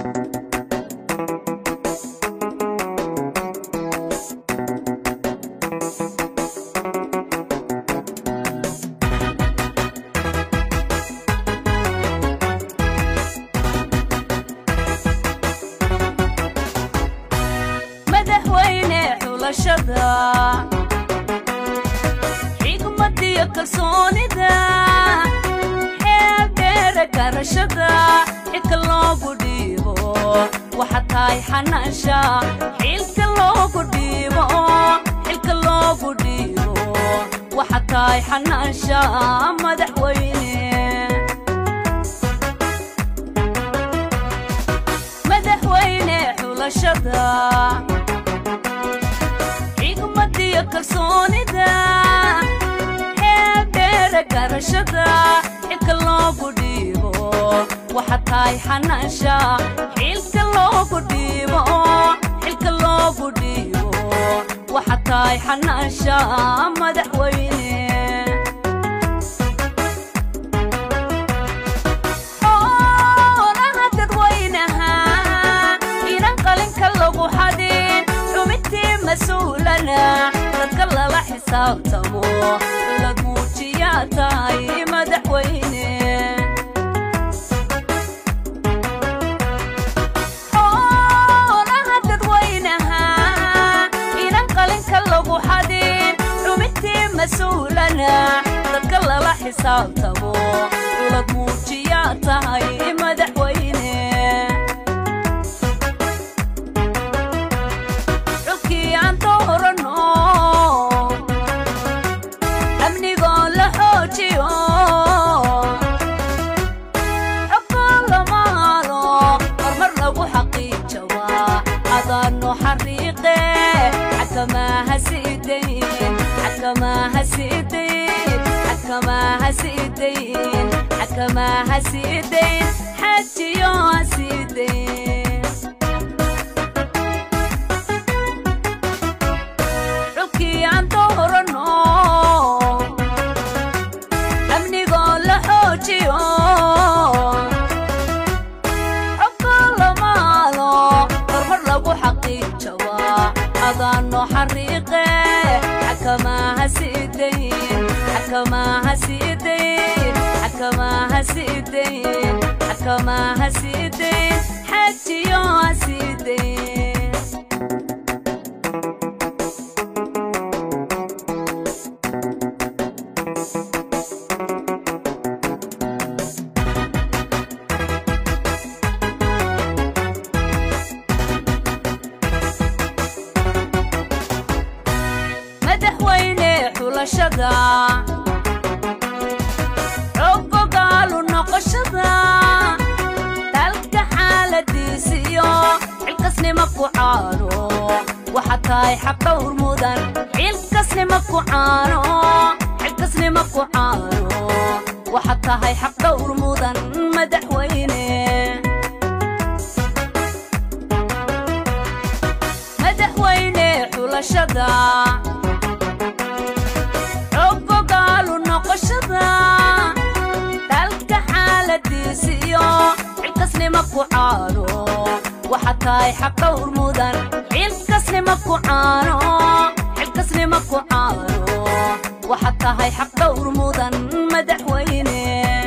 madaxweyne xulashada xigmadiyo kalsoonida xeel dheere garashada xilka loogu dhiibo waxa tahay xanaansha xilka loogu dhiibo xilka loogu dhiibo waxa tahay xanaansha madaxweyne madaxweyne xulashada xigmadiyo kalsoonida xeel dheere garashada xilka loogu dhiibo waxa tahay xanaansha xilka loogu dhiibo xilka loogu dhiibo waxa tahay xanaansha madaxweyne xoolaha dadweynaha inan qalinka lagu xadin xubintii mas-uulana dadka lala xisaabtamo la muujiyaa tahay madaxweyne xoolaha dadweynaha inan qalinka lagu xadin xubintii mas-uulana dadka lala xisaabtamo la muujiyaa tahay madaxweyne xulkii aan dooranno amnigoo la xoojiyo xogoo lama halo hormar lagu xaqiijawaa adaanno xariiqe xakamaha siidayn xakamaha siidayn xakamaha siidayn xakamaha siidayn xajiyo ha siidayn xulkii aan dooranno amnigoo la xoojiyo xogoo lama halo hormar lagu xaqiijawaa adaanno xariiqe xakamaha siidayn xakamaha siidayn xakamaha siidayn xakamaha siidayn xajiyo ha siidayn madaxweyne xulashada xogogaalu noqoshada dalka xaaladiisiyo xilkasnima ku caano waxa tahay xaq dhowr mudan xilkasnima ku caano xilkasnima ku caano waxa tahay xaq dhowr mudan madaxweyne madaxweyne xulashada xogogaalu noqoshada dalka xaaladiisiyo xilkasnima ku caano waxa tahay xaq dhowr mudan xilkasnima ku caano xilkasnima ku caano waxa tahay xaq dhowr mudan madaxweyne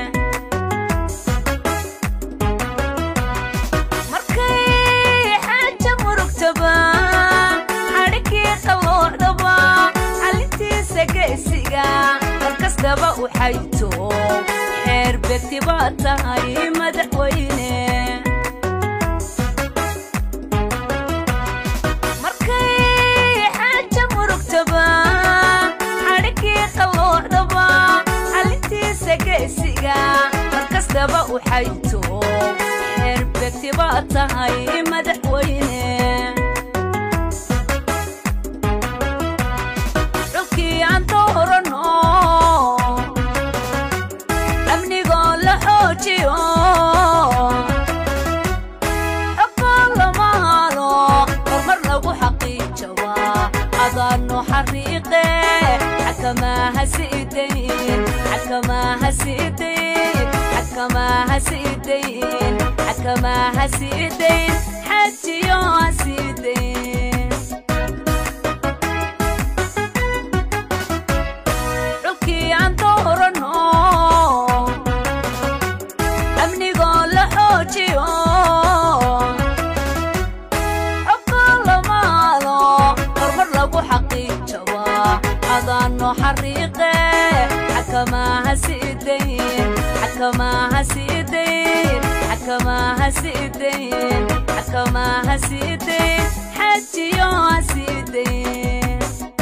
markay xaaja murugtaba xadhigii qalloocdaba xalintiisa geesiga markastaba u xayto xeer begti baa tahay madaxweyne markay xaaja murugtaba xadhigii qalloocdaba xalintiisa geesiga markastaba u xayto xeer begti baa tahay madaxweyne xulkii aan dooranno amnigoo la xoojiyo xogoo lama halo hormar lagu xaqiijawaa adaanno xariiqe xakamaha siidayn xakamaha siidayn xakamaha siidayn xakamaha siidayn xajiyo ha siidayn dhulkii aan dooranno amnigoo la xoojiyo xogoo lamaalo hormar lagu xaqiijaba adaanno xariiqe xakamaha siidayn xakamaha siidayn xakamaha siidayn xakamaha siidayn xajiyo ha siidayn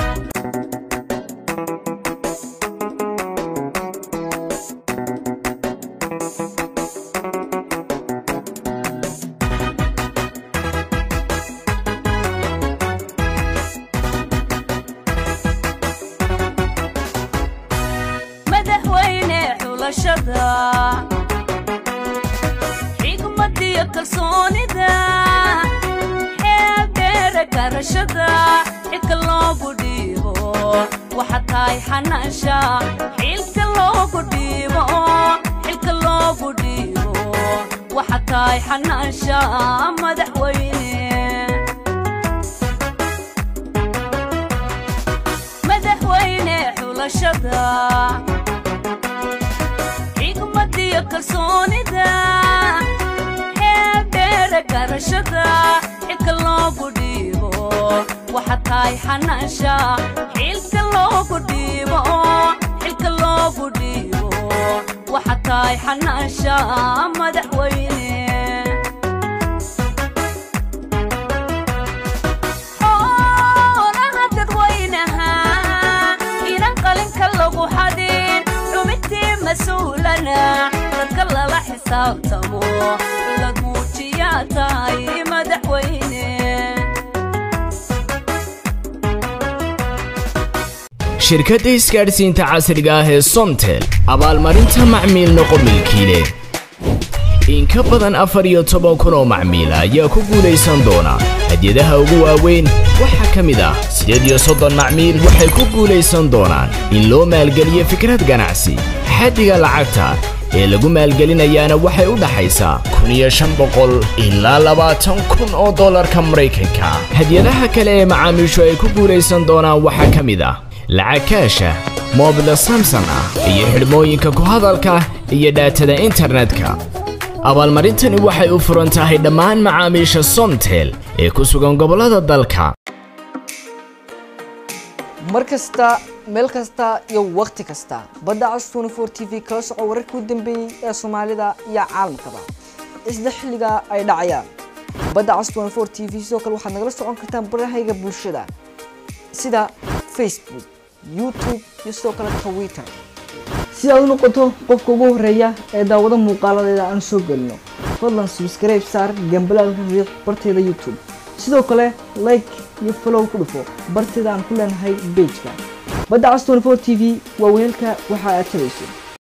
madaxweyne xulashada xigmadiyo kalsoonida xeebeera garashada xilka loogu dhiibo waxa tahay xanaansha xilka loogu dhiibo xilka loogu dhiibo waxa tahay xanaansha madaxweyne madaxweyne xulashada xigmadiyo kalsoonida xeebeera garashada xilka loogu dhiibo waxa tahay xanaansha xilka loogu dhiibo xilka loogu dhiibo waxa tahay xanaansha madaxweyne xoolaha dadweynaha inan qalinka lagu xadin xubintii mas-uulana dadka lala xisaabtamo ilad muujiyaa tahay madaxweyne shirkadda isgaadhsiinta casriga ah ee somtel abaalmarinta macmiil noqo milkiile in ka badan afar iyo toban kun oo macmiila ayaa ku guulaysan doona hadyadaha ugu waaweyn waxaa ka mid ah siddeed iyo soddon macmiil waxay ku guulaysan doonaan in loo maalgeliyo fikrad ganacsi xaddiga lacagta ee lagu maalgelinayaana waxay u dhaxaysaa kun iyo shan boqol ilaa labaatan kun oo dollarka maraykanka hadyadaha kale ee macaamiishu ay ku guulaysan doonaan waxaa ka mid ah lacag kaasha moobila samson ah iyo xidhmooyinka ku hadalka iyo dhaatada internetka abaalmarintani waxay u furan tahay dhammaan macaamiisha somtel ee ku sugan gobollada dalka mar kasta meel kasta iyo wakhti kasta badda cas 24 t v kala soco wararkii u dambeeyey ee soomaalida iyo caalamkaba isla xilliga ay dhacayaan badda cas 24 t v sidoo kale waxaad nagala socon kartaan barahayga bulshada sida facebook youtube iyo sidoo kale twitter si aad u noqoto qofka ugu horeeya ee daawado muuqaaladeeda aan soo gelino fadlan subscribe saar gambalaalka riix barteeda youtube sidoo kale like iyo follow ku dhufo barteeda aan ku leenahay pageka badda cas 24 t v waa weelka waxa aad tabayso